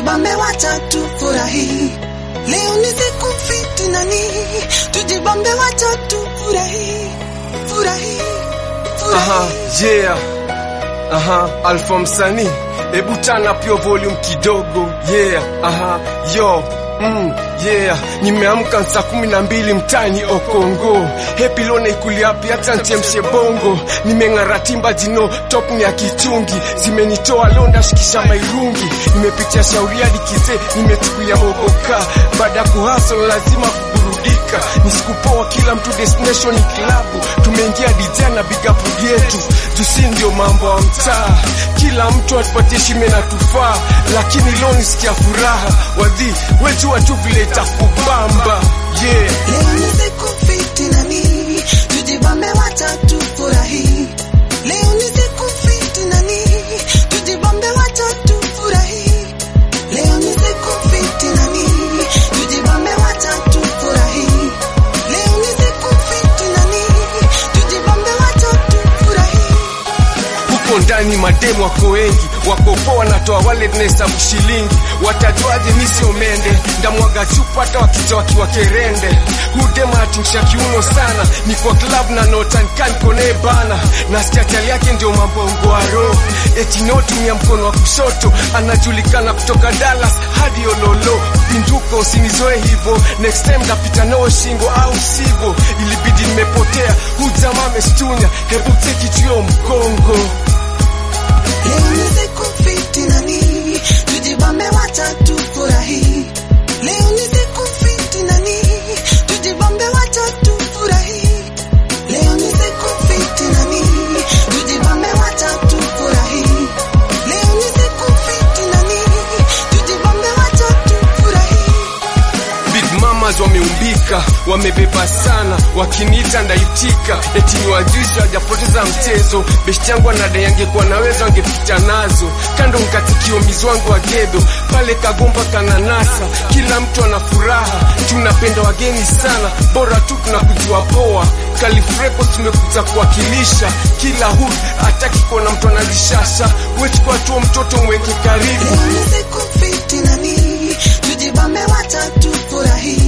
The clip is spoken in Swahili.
tujibambe wacha tufurahi. Leo ni siku fiti nani, tujibambe wacha tufurahi, furahi, Aha, furahi. yeah. Aha, Alpha msanii, hebu tana pio volume kidogo. Yeah, aha, yo Mm, yeah, nimeamka saa kumi na mbili mtani Okongo, hepi lone ikuliapi hata nchemshe bongo, nimeng'ara timba jino top ni ya kichungi, zimenitoa londa shikisha mairungi, nimepitia shauri hadi kizee, nimechukulia mogoka, baada ya kuhasol lazima kuburudika, ni siku poa, kila mtu destination ni klabu, tumeingia DJ na big up yetu, jusi ndio mambo ya mtaa, kila mtu atupatie shime na tufaa, lakini leo nisikia furaha, wadhi wejua tu vile itakubamba yeah. Leo ni siku fiti nani, tujibambe wacha tufurahi. Leo ni siku fiti nani, tujibambe wacha tufurahi. Leo ni siku fiti nani, tujibambe wacha tufurahi. Leo ni siku fiti nani, tujibambe wacha tufurahi. huko ndani mademu wako wengi, wako poa, wanatoa wale tunahesabu shilingi. Watajuaje mi sio mende? Ndamwaga chupa hata wakija wakiwa kerende. Hudema atingusha kiuno sana, ni kwa club na notankan kone bana, nasikia chali yake ndio mambo roho eti notumia mkono wa kushoto, anajulikana kutoka Dallas hadi Ololo. Pinduka, usinizoe hivyo, next time ndapita nao shingo au sigo. Ilibidi nimepotea, huu jamaa amestunya, hebu cheki tuyo mkongo Leo ni siku fiti nani, tujibambe wacha tufurahi. Leo ni siku fiti nani, tujibambe wacha tufurahi. Leo ni siku fiti nani, tujibambe wacha tufurahi. Leo ni siku fiti nani, tujibambe wacha tufurahi. Big mamas wameumbika, wamebeba sana, wakiniita ndaitika, eti ni wajuzi wajapoteza mchezo. Beshti yangu anadai angekuwa naweza angepita nazo kando, mkatikio mizwangu wa gedo pale Kagomba kananasa, kila mtu ana furaha, tunapenda wageni sana, bora tu tunakujua poa. Kalifreko tumekuja kuwakilisha kila hood, hataki kuona mtu anajishasha. Wechukua tu mtoto mweke karibu Leo ni siku fiti nani, tujibambe wacha tufurahi.